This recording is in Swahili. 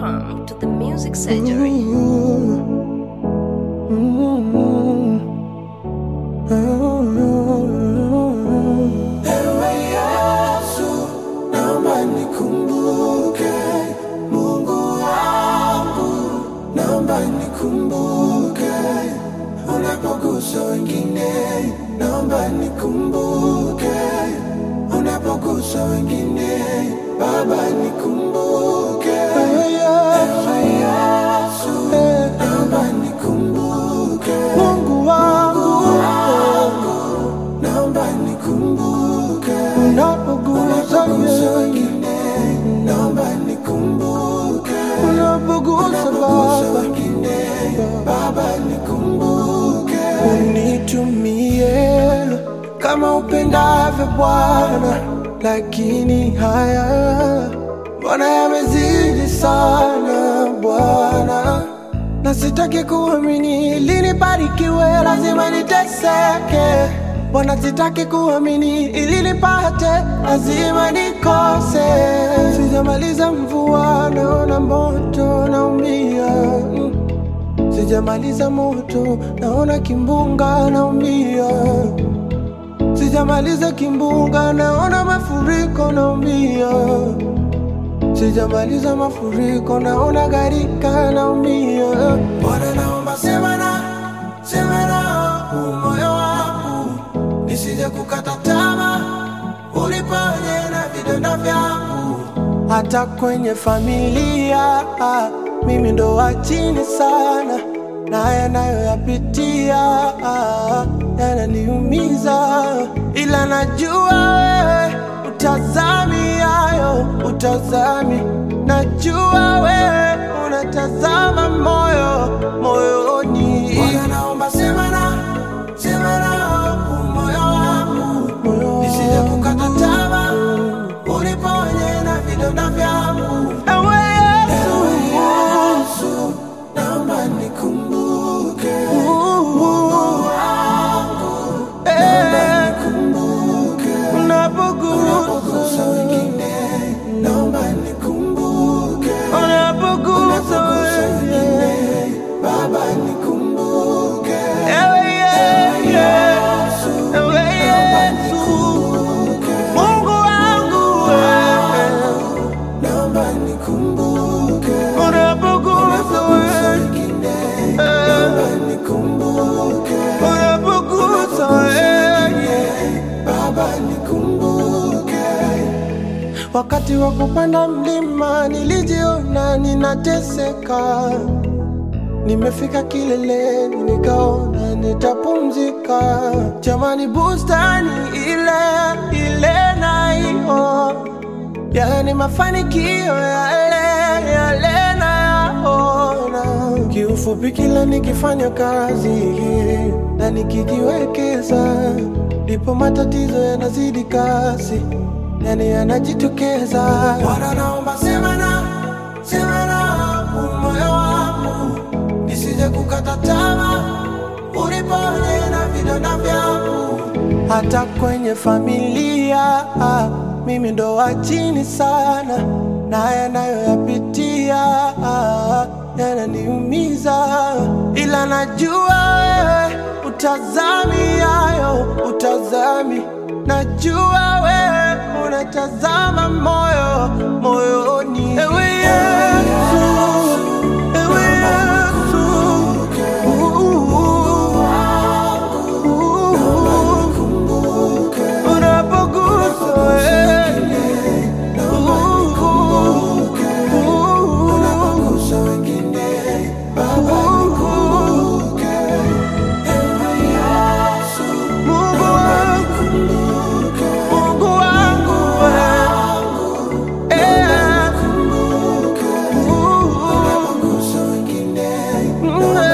Welcome to the Music Surgery. Ewe Yesu, naomba nikumbuke, Mungu wangu, naomba nikumbuke, unapogusa wengine, naomba nikumbuke, unapogusa wengine, Baba nikumbuke, Ewe Yesu, naomba nikumbuke, Mungu wangu, naomba nikumbuke unapogusa wengine, naomba nikumbuke unapogusa wengine, Baba nikumbuke, unitumie kama upendavyo Bwana, lakini haya Bwana yamezidi sana Bwana na sitaki kuamini ili nibarikiwe, lazima niteseke. Bwana, sitaki kuamini ili nipate, lazima nikose. Sijamaliza mvua, naona moto, naumia. Mm. Sijamaliza moto, naona kimbunga, naumia. Sijamaliza kimbunga, naona mafuriko, naumia. Sijamaliza mafuriko, naona gharika, naumia. Bwana, naomba sema na sema na huu moyo wangu, nisije kukata tamaa, uliponye na vidonda vyangu. Hata kwenye familia ah, mimi ndo wa chini sana, na yanayoyapitia ah, yananiumiza, ila najua wewe utazami hayo, utazami. Najua wewe unatazama moyo moyoni. Bwana, naomba sema na sema na huu moyo wangu, nisije kukata tamaa, uniponye na vidonda vyangu. Ewe Yesu, naomba nikumbuke Mungu wangu, naomba nikumbuke unapogusa wengine, naomba nikumbuke unapogusa wengine, Baba nikumbuke. Ewe Yesu, ewe Yesu, Mungu wangu wewe naomba nikumbuke unapogusa wengine, naomba nikumbuke unapogusa wengine, Baba nikumbuke. Wakati wa kupanda mlima nilijiona ninateseka, nimefika kileleni nikaona nitapumzika. Jamani, bustani ile ile naiona yani mafanikio yale yale nayaona. Kiufupi, kila nikifanya kazi na nikijiwekeza, ndipo matatizo yanazidi kasi, yani yanajitokeza. Bwana, naomba sema na sema na huu moyo wangu, nisije kukata tamaa, uniponye na vidonda vyangu hata kwenye familia ah, mimi ndo wa chini sana, na yanayoyapitia ah, yananiumiza, ila najua wewe utazami hayo, utazami. Najua wewe unatazama moyo moyoni. Ewe Yesu, ewe Yesu, unapogusa wengine, unapogusa wengine, Baba nikumbuke. Ewe Yesu, Mungu wangu, Mungu wangu wewe, eh, unapogusa wengine, naomba